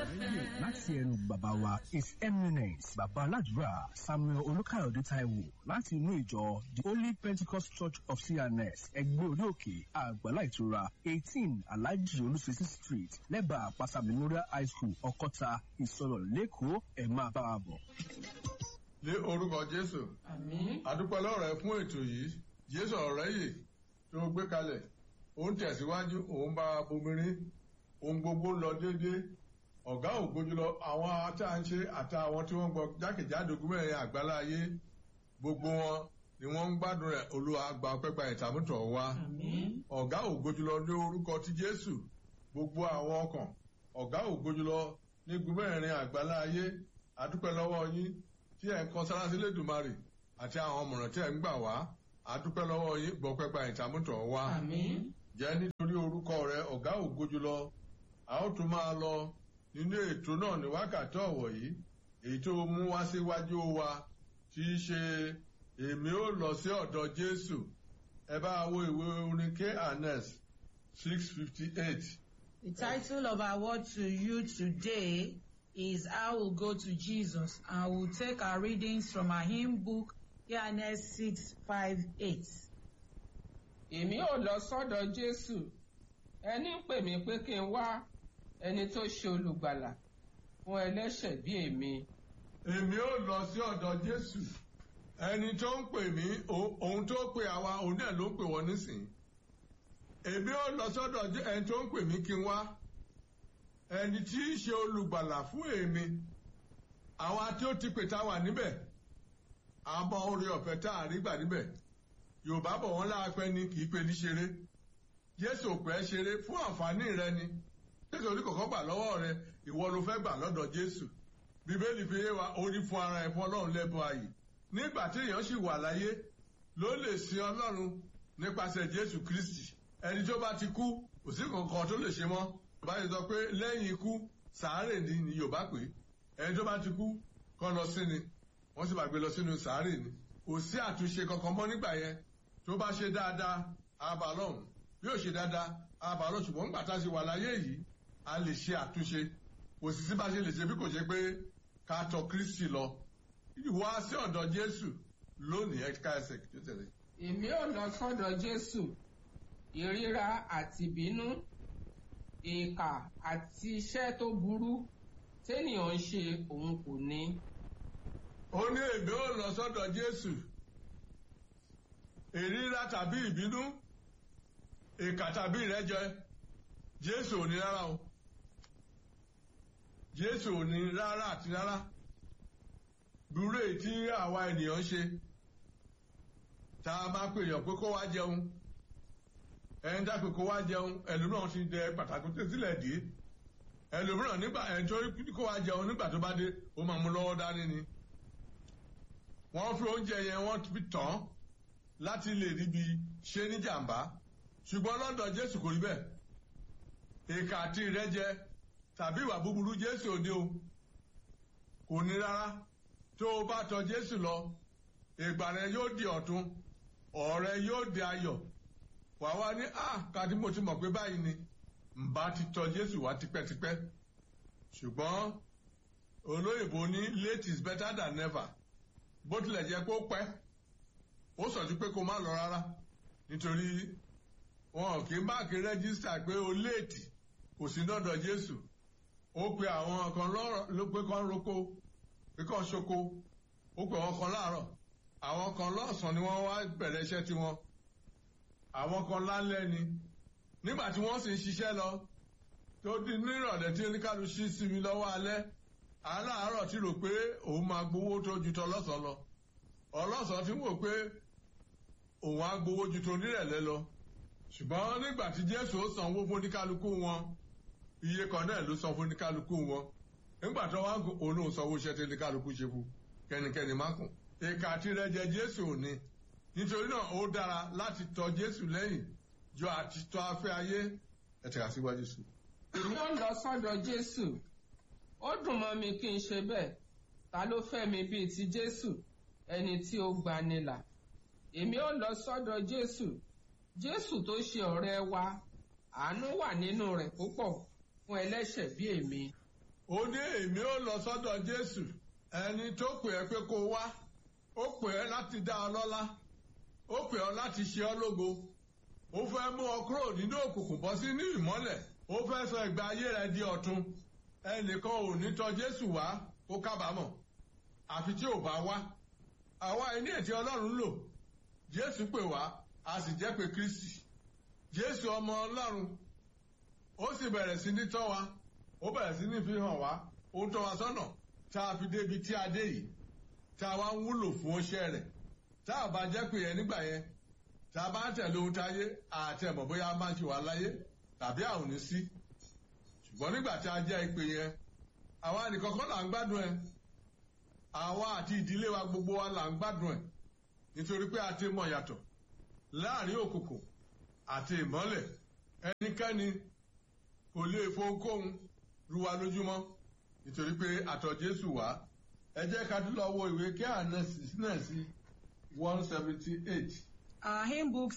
Rédíò láti ẹnu bàbá wa His Eminence Bàbá Aládùúrà Samuel Olúkáyọ̀dé Táíwò láti inú ìjọ The Holy Pentecost Church of CNS ẹgbẹ́ orí òkè àgbàlá ìtura eighteen Alhaji Olúṣèṣì Street lẹ́bàá Àpáta Memorial High School Ọ̀kọ́ta Ìsọ̀rọ̀ Lẹ́kọ̀ọ́ ẹ̀ máa bá wa bọ̀. ní orúkọ Jésù Àmín. àdúpẹ́ lọ́rọ̀ ẹ fún ètò yìí Jésù ọ̀rẹ́ yìí tó gbé kalẹ̀ ó ń tẹ̀síwájú òun bá wa bomirin ohun gbogbo lọ déédéé ọ̀gá ògo jùlọ àwọn tá à ń ṣe àtàwọn tí wọ́n gbọ́ jákèjádò gómìnà àgbálá ayé gbogbo wọn ni wọ́n ń gbádùn rẹ̀ Olúwa gba pẹ́pẹ́ ìtàmútọ̀ wa Àmín. ọ̀gá ògo jùlọ ní orúkọ ti Jésù gbogbo àwọn ọkàn ọ̀gá ògo jùlọ ní gómìnà àgbálá ayé àdúpẹ́ lọ́wọ́ yín tí ẹ̀ ń kan sára sí lẹ́dùnmarè àti àwọn ọmọràn tí ẹ̀ ń gbà wá àdúpẹ́ lọ́wọ́ yín gbọ́ pẹ́pẹ́ ìtàmútọ̀ wa Àmín. jẹ́ nítorí orúkọ rẹ ọ̀gá ògo jùlọ a ó tún máa lọ nínú ètò náà ní wákàtí ọ̀wọ̀ yìí èyí tó mú wá síwájú wa tí í ṣe èmi ó lọ sí ọ̀dọ̀ Jésù ẹ bá wo ìwé orin k anes six fifty eight The title of our word to you today is I will go to Jesus and we'll take our readings from our hymn book Earnest 658. èmi ò lọ sọ́dọ̀ jésù ẹni ń pè mí pé kí n wá ẹni tó ṣe olùgbàlà fún ẹlẹ́ṣẹ̀ bí èmi èmi ó lọ sí ọ̀dọ̀ Jésù ẹni tó ń pè mí o- òun tó pè àwa òun náà ló ń pè wọ́n nísìnyí èmi ó lọ sọ́dọ̀ Jé- ẹni tó ń pè mí kí n wá ẹni tí í ṣe olùgbàlà fún èmi àwa tí ó ti pè tá a wà níbẹ̀ àmọ́ oore ọ̀fẹ́ tá a rí gbà níbẹ̀ Yorùbá bọ̀ wọ́n láàpẹ́ ni kì í pe ní ṣeré Jésù ò pẹ́ ṣeré fún àǹfààní rẹ ni Jésù oníkọ̀ọ̀kan gbà lọ́wọ́ rẹ ìwọ ló fẹ́ gbà lọ́dọ̀ Jésù bíbélì fi yé wa ó ní fún ara ẹ̀ fún ọlọ́run lẹ́bùn ààyè nígbà tí èèyàn sì wà láyé ló lè sin ọlọ́run nípasẹ̀ jésù kristi ẹni tó bá ti kú kò sí kankan tó lè ṣe mọ́ yorùbá yìí sọ pé lẹ́yìn ikú sàárè ni ni yorùbá pé ẹni tó bá ti kú kọ́ lọ sí ni wọ́n sì máa gbé lọ sínú sàárè ni kò sí àtúnṣe kankan mọ́ nígbà yẹn tó bá ṣe dáadáa àbá lọ́hùn bí ó ṣe dáadáa àbá lọ́hùn ṣùgbọ́n nígbà tá a ṣe wà láyé yìí a lè ṣe àtúnṣe kò sì sí bá ṣe lè ṣe bí kò ṣe pé ká tọ̀ kristi lọ wá sí ọ̀dọ̀ jésù lónìí ẹ̀ka ẹsẹ̀ tó tẹ̀lé. èmi ò lọ sọ́dọ̀ jésù ìríra àti ìbínú ìkà àti iṣẹ́ tó burú téèyàn ń ṣe òun kò ní ó ní èmi ó lọ sọ́dọ̀ jésù ìríra tàbí ìbínú ìkà tàbí ìrẹ́jẹ jésù ò ní rárá o jésù ò ní rárá àti rárá dúró èyí tí àwa ènìyàn ń ṣe tá a bá pè yàn pé kó wá jẹun ẹni tá a pè kó wá jẹun ẹlòmíràn ti dẹ pàtàkì tó sílẹ̀ dé ẹlòmíràn nígbà ẹni tó kó wá jẹun nígbà tó bá dé ó máa mú lọ́wọ́ dání ni wọ́n fi oúnjẹ yẹn wọ́n fi tán láti lè ríbi ṣe ní jàǹbá ṣùgbọ́n lọ́dọ̀ jésù kò rí bẹ́ẹ̀ ìkà àti ìrẹ́jẹ tàbí ìwà búburú jésù òde o kò ní rárá tó o bá tọ̀ jésù lọ ìgbà rẹ yóò di ọ̀tun ọ̀rẹ́ yóò di ayọ̀ wà wá ní à kàdí mo ti mọ̀ pé báyìí ni ǹbá ti tọ̀ jésù wá tipẹ́tipẹ́ ṣùgbọ́n olóyìnbó ní late is better than never bó tilẹ̀ jẹ́ pé ó pẹ́ ó sọ ju pé kó má lọ rárá nítorí wọn kì í máàkì rẹ́gísítà pé o léètì kò sí dọ́dọ̀ jésù ó pe àwọn kan lọ́rọ̀ ló pé kán roko pé kán ṣoko ó pe àwọn kan láàárọ̀ àwọn kan lọ́sàn-án ni wọ́n wá bẹ̀rẹ̀ iṣẹ́ tiwọn àwọn kan lálẹ́ ni nígbà tí wọ́n sì ń ṣiṣẹ́ lọ tó di nírọ̀lẹ́ tí oníkàlù ṣí sinmi lọ́wọ́ alẹ́ aláàárọ̀ ti rò pé òun máa gbowó tó ju tọ lọ́sàn-án lọ ọlọ́sàn-án ti wò pé òun á gbowó ju tó nírẹ̀lẹ́ lọ ṣùgbọ́n nígbà tí jésù ó sanwó fún oníkálukú wọn iye kan náà ló san fún oníkálukú wọn nígbà tó wá gùn òun lòun sanwó iṣẹ́ tí oníkálukú ṣe fún kẹ́nikẹ́ni má kùn ìkà àti rẹ́jẹ jésù ò ní nítorí náà ó dára láti tọ̀ jésù lẹ́yìn jọ àti tọ̀ afẹ́ ayé ẹ tẹ̀ka síwájú sí. èmi ò lọ sọ́dọ̀ jésù ó dùn mọ́ mi kí n ṣe bẹ́ẹ̀ ta ló fẹ́ mi bíi ti jésù ẹni tí ó gbanilà èmi ò lọ sọ́dọ̀ jésù jésù tó ṣe ọ̀rẹ́ wa àánú wà nínú rẹ̀ púpọ̀ fún ẹlẹ́ṣẹ̀ bí èmi ó ní èmi ó lọ sọ́dọ̀ jésù ẹni tó pè ẹ́ pé kó wá ó pè ẹ́ láti dá ọ lọ́lá ó pè ọ́ láti ṣe ọ́ lógo ó fẹ́ mú ọ kúrò nínú òkùnkùn bọ́ sí ní ìmọ́lẹ̀ ó fẹ́ sọ ìgbà ayé rẹ di ọ̀tun ẹnìkan ò ní tọ̀ jésù wá kó kábàámọ̀ àfi tí ò bá wá àwa ẹni ètí ọlọ́run lò jésù pè wá a sì jẹ́ pé kristi jésù ọmọ ọlọ́run ó sì bẹ̀rẹ̀ sí ní tọ́ wa ó bẹ̀rẹ̀ sí ní fi hàn wá ó ń tọ́ wa sọ́nà tá a fi débi tí a dé yìí tá a wá ń wúlò fún iṣẹ́ rẹ̀ tá a bá jẹ́ pé yẹn nígbà yẹn tá a bá ń tẹ̀lé ohun táyé àti ẹ̀mọ̀ bóyá a máa ń ṣe wà láyé tàbí àwọn ò ní sí ṣùgbọ́n nígbà tí a jẹ́ ìpè yẹn àwa nìkan kọ́ là ń gbádùn ẹ̀ àwa àti ìdílé wa gbogbo wa là ń gbádùn ẹ̀ nítorí pé a ti mọ̀ yàtọ̀ láàrin òkùnkùn àti ìmọ́lẹ̀ ẹnikẹ́ni kò lè fohunkóhun ru wa lójúmọ́ nítorí pé àtọ̀ Jésù wá ẹ jẹ́ ká dúró wo ìwé kí àná sílẹ̀ sí one seventy eight. Our hymn book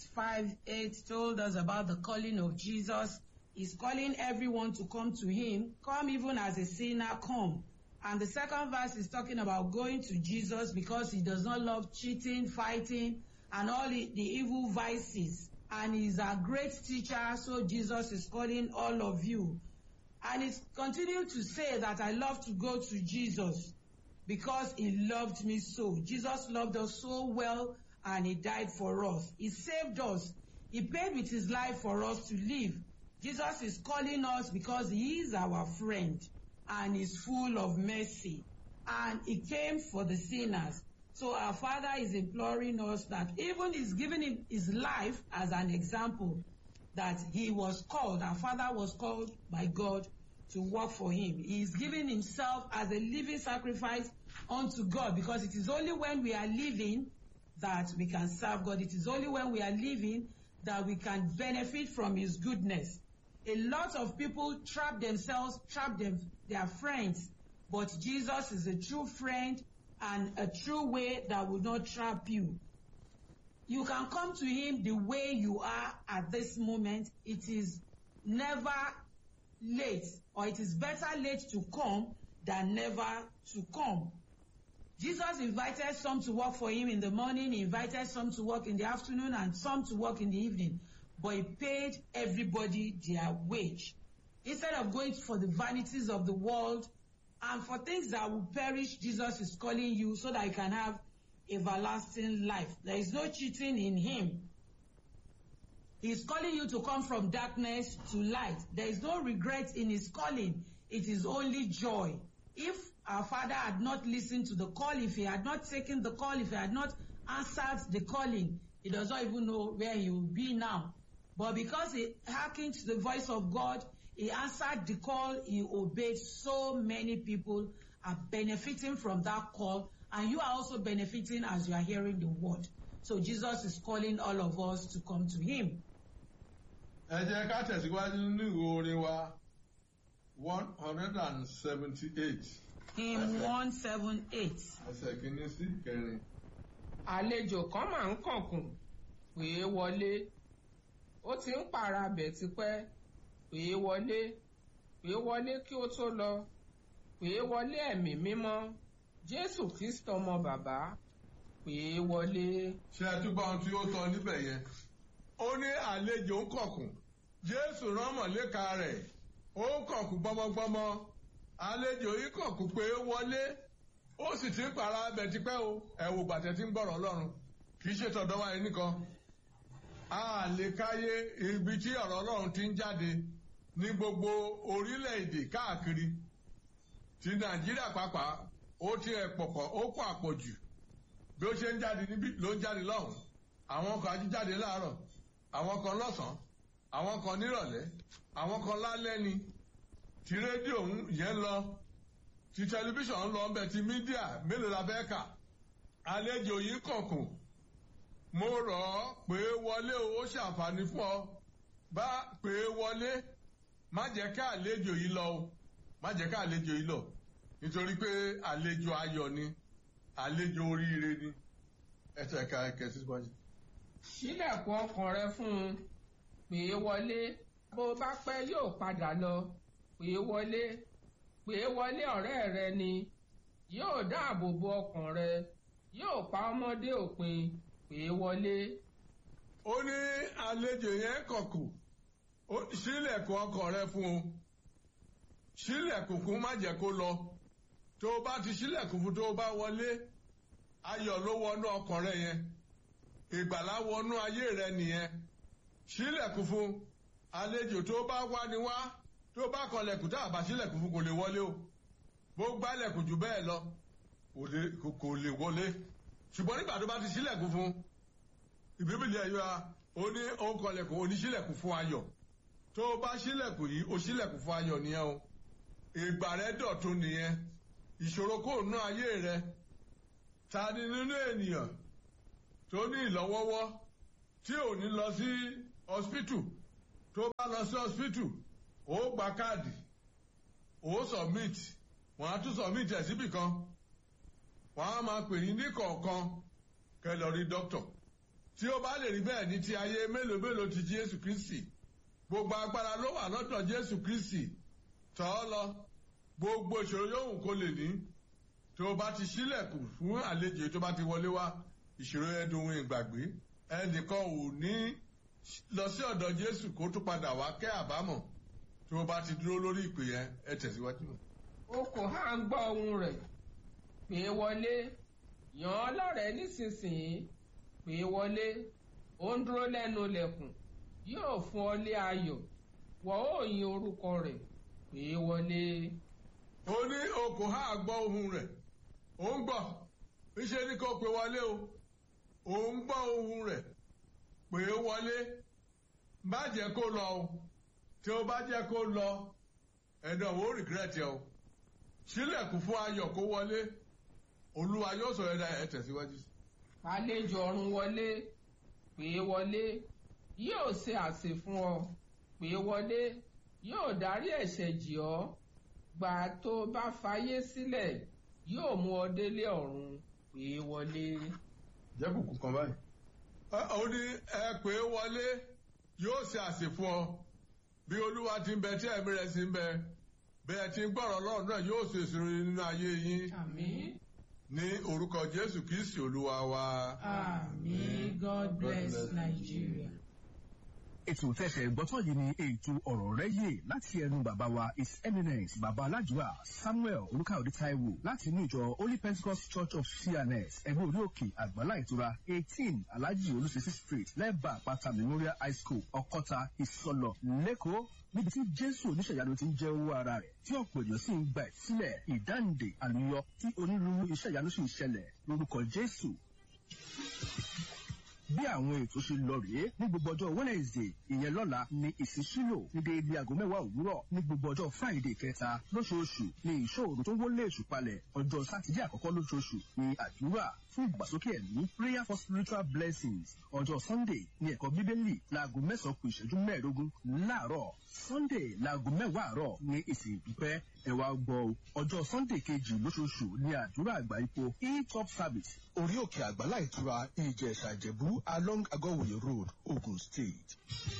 658 told us about the calling of Jesus. He's calling everyone to come to him. Come even as a sinner, come. And the second verse is talking about going to Jesus because he does not love cheating, fighting, and all the, the evil vices. And he's a great teacher, so Jesus is calling all of you. And it's continuing to say that I love to go to Jesus because he loved me so. Jesus loved us so well and he died for us. He saved us. He paid with his life for us to live. Jesus is calling us because he is our friend and is full of mercy. And he came for the sinners. So our Father is imploring us that even he's giving him his life as an example that he was called, our Father was called by God to work for him. He is giving himself as a living sacrifice unto God because it is only when we are living that we can serve God. It is only when we are living that we can benefit from his goodness. A lot of people trap themselves, trap them, their friends, but Jesus is a true friend and a true way that will not trap you. You can come to him the way you are at this moment. It is never late, or it is better late to come than never to come. Jesus invited some to work for him in the morning, he invited some to work in the afternoon, and some to work in the evening. But he paid everybody their wage. Instead of going for the vanities of the world and for things that will perish, Jesus is calling you so that you can have everlasting life. There is no cheating in him. He is calling you to come from darkness to light. There is no regret in his calling. It is only joy. If our father had not listened to the call, if he had not taken the call, if he had not answered the calling, he does not even know where he will be now. But because he hearkened to the voice of God, he answered the call, he obeyed. So many people are benefiting from that call, and you are also benefiting as you are hearing the word. So Jesus is calling all of us to come to him. ẹ jẹ́ ká tẹ̀síwájú nínú ìwé orin wa one hundred and seventy eight Hymn 178. ẹsẹ̀ kìíní sí kẹrin. àlejò kan máa ń kànkùn pè é wọlé ó ti ń pààrà bẹ̀ tipẹ́ pè é wọlé pè é wọlé kí ó tó lọ pè é wọlé ẹ̀mí mímọ́ jésù kristo ọmọ bàbá pè é wọlé. ṣé ẹ tún bá ohun tí ó sọ níbẹ̀ yẹn. ó ní àlejò ń kọ̀kùn jésù rán mọ̀lẹ́ka rẹ̀ ó ń kọ̀kùn gbọmọgbọmọ àlejò yìí kọ̀kùn pé ó wọlé ó sì ti ń pààrà abẹ tipẹ́ o ẹ wò gbàtẹ́ tí ń gbọ́rọ̀ ọlọ́run kì í ṣe tọ̀dọ̀ wa yìí nìkan. a lè káyé ibi tí ọ̀rọ̀ ọlọ́run ti ń jáde ní gbogbo orílẹ̀-èdè káàkiri ti nàìjíríà pàápàá ó ti ẹ̀ pọ̀pọ̀ ó kó àpọ̀jù bí ó ṣe ń jáde níbí ló ń jáde lọ́hùn àwọn kan ajíjáde láàárọ̀ àwọn kan lọ́sàn-án àwọn kan nírọ̀lẹ́ àwọn kan lálẹ́ ni ti rédíò ń yẹn lọ ti tẹlifíṣàn ń lọ ń bẹ ti mídíà mélòó la fẹ́ kà àlejò yìí kọ̀kùn mo rọ̀ ọ́ pé wọlé o ó ṣàǹfààní fún ọ bá pé wọlé má jẹ́ ká àlejò yìí lọ o má jẹ́ ká àlejò yìí lọ nítorí pé àlejò ayọ̀ ni àlejò oríire ni ẹsẹ̀ ká kẹsí síwájú. sílẹ̀kùn ọkàn rẹ fún un pè é wọlé bó o bá pẹ́ yóò padà lọ pè é wọlé pè é wọlé ọ̀rẹ́ rẹ ni yóò dáàbò bo ọkàn rẹ yóò pa ọmọdé òpin pè é wọlé. ó ní àlejò yẹn kọ̀kù ó sílẹ̀kùn ọkọ̀ rẹ fún o sílẹ̀kùn fún má jẹ́ kó lọ tó o bá ti sílẹ̀kùn fún tó o bá wọlé ayọ̀ ló wọnú ọkọ̀ rẹ yẹn ìgbàlá wọnú ayé rẹ nìyẹn sílẹ̀kùn fún àlejò tó bá wá ni wá tó bá kọlẹ̀kùn tá a bá sílẹ̀kùn fún kò lè wọlé o bó gbálẹ̀kùn jù bẹ́ẹ̀ lọ kò lè kò lè wọlé ṣùgbọ́n nígbà tó bá ti sílẹ̀kùn fún ìbíbélì ẹ̀yọ́ a ó ní ó ń kọlẹ̀kùn oníṣílẹ̀kùn fún ayọ̀ tó o bá sílẹ̀kùn yìí ó sílẹ̀kùn fún ayọ̀ nìyẹn o ìgbà rẹ dọ̀tun nìyẹn ìṣòro kò ná ayé rẹ ta ni nínú ènìyàn tó ní ìlọ́wọ́wọ́ tí ò ní lọ sí hospital tó bá lọ sí hospital ó gba káàdì ó submit wọ́n á tún submit ẹ̀ síbì kan wọ́n á máa pè ní ní kọ̀ọ̀kan kẹ́ lọ rí doctor tí ó bá lè rí bẹ́ẹ̀ ní ti ayé mélòó mélòó ti Jésù Kristi gbogbo agbára ló wà lọ́dọ̀ Jésù Kristi tọ́ ọ lọ gbogbo ìṣòro yòówù kó lè ní tó o bá ti ṣílẹ̀kùn fún àlejò tó bá ti wọlé wá ìṣòro ẹdùn ìgbàgbé ẹnìkan ò ní lọ sí ọ̀dọ̀ Jésù kó tún padà wá kẹ́ àbámọ̀ tó o bá ti dúró lórí ìpè yẹn ẹ tẹ̀síwájú. o kò há ń gbọ́ ohun rẹ̀ pè é wọlé yàn án lọ́rẹ̀ẹ́ nísinsìnyí pè é wọlé ó ń dúró lẹ́nu ilẹ̀kùn yóò fún ọ lé ayọ̀ wọ́n ó yin orúkọ rẹ̀ pè é wọlé. ó ní o kò há gbọ́ ohun rẹ̀ ó ń gbọ́ iṣẹ́ ní kó pe wọlé o ò ń gbọ́ ohun rẹ̀ pè é wọlé má jẹ́ kó lọ o tí o bá jẹ́ kó lọ ẹ̀dọ̀ wo regret ẹ o sílẹ̀kùn fún ayọ̀ kó wọlé olúwa yóò sọ ẹ̀dá ẹ̀ tẹ̀síwájú. àlejò ọ̀run wọlé pè é wọlé yóò ṣe àsè fún ọ pè é wọlé yóò dárí ẹ̀ṣẹ̀ jì ọ́ gbà tó bá fayé sílẹ̀ yóò mú ọ délé ọ̀run pè é wọlé. jẹ́ kùkù kan báyìí. ó ní ẹ pè é wọlé yóò ṣe àsè fún ọ bí olúwa ti ń bẹ tí ẹ̀mí rẹ̀ sì ń bẹ bẹ́ẹ̀ ti ń gbọ́rọ̀ lọ́rùn náà yóò ṣe ìṣòro nínú ayé yín Àmín. ní orúkọ jésù kristi olúwa wa. Àmín. God bless Nigeria. ètò tẹ̀sẹ̀ gbọ́tọ̀ yìí ni ètò ọ̀rọ̀ rẹ̀ yè láti ẹnu bàbá wa his eminence bàbá aládùúrà samuel olùkàyọ̀dé taiwo láti inú ìjọ holy pentecost church of cns ẹgbẹ́ orí òkè àgbàlá ìtura eighteen alhaji olùsèsì street lẹ́bàá àpáta memorial high school ọkọ́ta ìsọlọ lẹ́kọ̀ọ́ níbi tí jésù oníṣẹ̀yanu ti ń jẹ́ owó ara rẹ̀ tí ọ̀pọ̀ ènìyàn sì ń gba ìsílẹ̀ ìdáǹdè àlùyọ tí onírúurú iṣẹ́ ìyanu sì ń ṣẹlẹ̀ lórúkọ jésù bí àwọn ètò ṣe lọ rèé ní gbogbo ọjọ́ wednesday ìyẹn lọ́la ni ìsísílò ní déédéé aago mẹ́wàá òwúrọ̀ ní gbogbo ọjọ́ friday kẹta lóṣooṣù ní ìṣòro tó wọlé èṣù palẹ̀ ọjọ́ sátidé àkọ́kọ́ lóṣooṣù ní àdúrà fún ìgbàsókè ẹ̀mí prayer for spiritual blessings ọjọ́ sunday ní ẹ̀kọ́ bíbélì láago mẹ́sàn-án kù ìṣẹ́jú mẹ́ẹ̀ẹ́dógún láàárọ̀ sunday láago mẹ́wàá àárọ̀ ní ìsìn ìdúpẹ́ ẹ wá gbọ́ o ọjọ́ sunday kejì lóṣooṣù ní àdúrà àgbà ipò e-top service orí òkè àgbàlá ìtura ìjẹ̀ṣà ìjẹ̀bú along agọ́wòye road ogun state.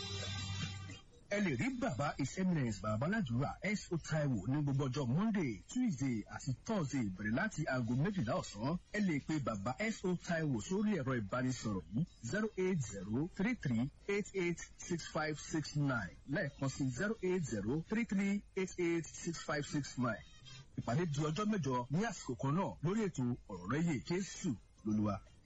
ẹ lè rí bàbá his eminence bàbá aládùúrà S.O. Taiwo ní gbogbo ọjọ́ monday tuesday àti thursday bẹ̀rẹ̀ láti aago méjìlá ọ̀sán ẹ lè pe bàbá S.O. Taiwo sórí ẹ̀rọ ìbánisọ̀rọ̀ yìí zero eight zero three three eight eight six five six nine lẹ́ẹ̀kan sí zero eight zero three three eight eight six five six nine ìpàdé di ọjọ́ mẹ́jọ ní àsìkò kan náà lórí ètò ọ̀rọ̀ rẹ̀ yé jésù lolúwa.